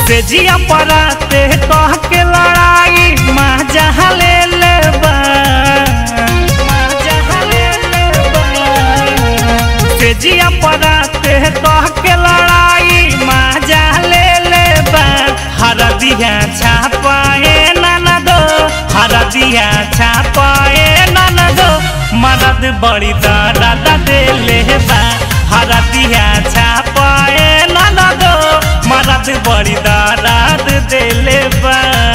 से जिया पराते कह के लड़ाई माँ जहाँ ले ले बा माँ जहाँ ले ले बा से जिया पराते कह के लड़ाई माँ जहाँ ले ले बा हर दिया छापाए ननद हर दिया छापाए ननद मदद बड़ी दर्द दे ले बा हर दिया छापाए ननद मदद बड़ी दर्द दे ले बा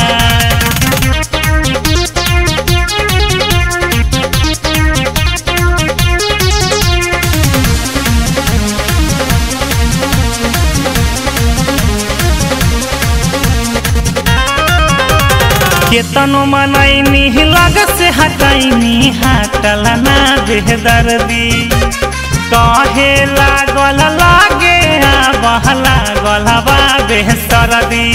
केतनो मनैनी लग से हटैनी हटल ना बेदर्दी कहे लागल लागे बह लागल बा बेसरदी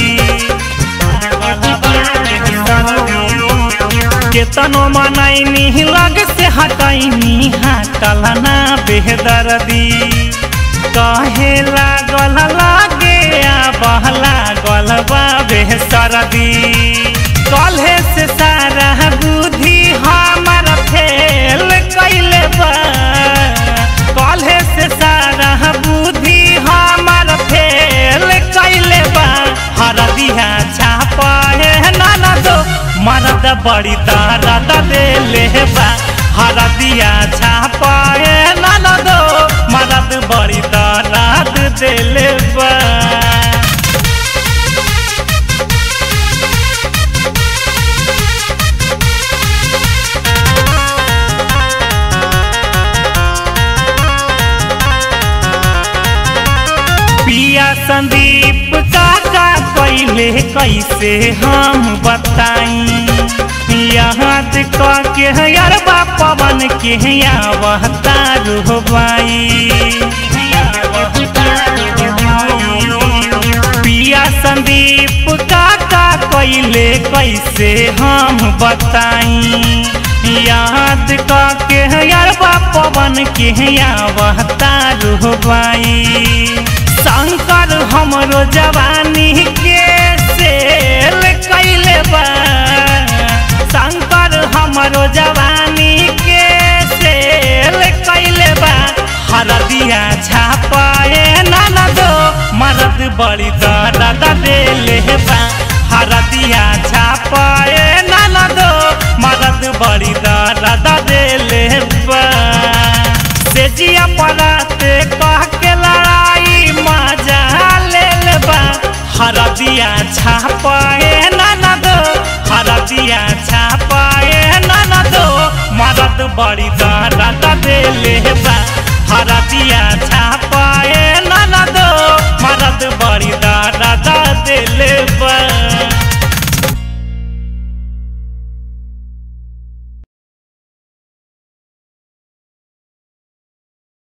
केतनो मनैनी लग से हटैनी हटल ना बेदर्दी कहे लागल लागे बह लागल बा बेसरदी कल्हे से सारा बुद्धि हमार फेल कैले बा कल्हे से सारा बुद्धि हमार फेल कैले बा हरदिया छापे ननद मरद बड़ी दर्द देले बा हरदिया छापे ननद मरद बड़ी दर्द देले बा पिया संदीप काका कैले कैसे हम बताई याद के यार पवन के आवता रुहबाई पिया संदीप काका कैले कैसे हम बताई याद के यार पवन के आवता रुहबाई शंकर हमरो जवानी के सेल कैले बा शंकर हमरो जवानी के सेल कैले बा हरदिया छापाए ननद मरद बड़ी दर्द देले बा हरदिया छापाए ननद मरद बड़ी दर्द देले बा से जिया पराते कह के लड़ाई मजा ले ले बा हरदिया छापाए ननद हरदिया छापाए ननद मदद बड़ी दर्द देले बा हरदिया छापा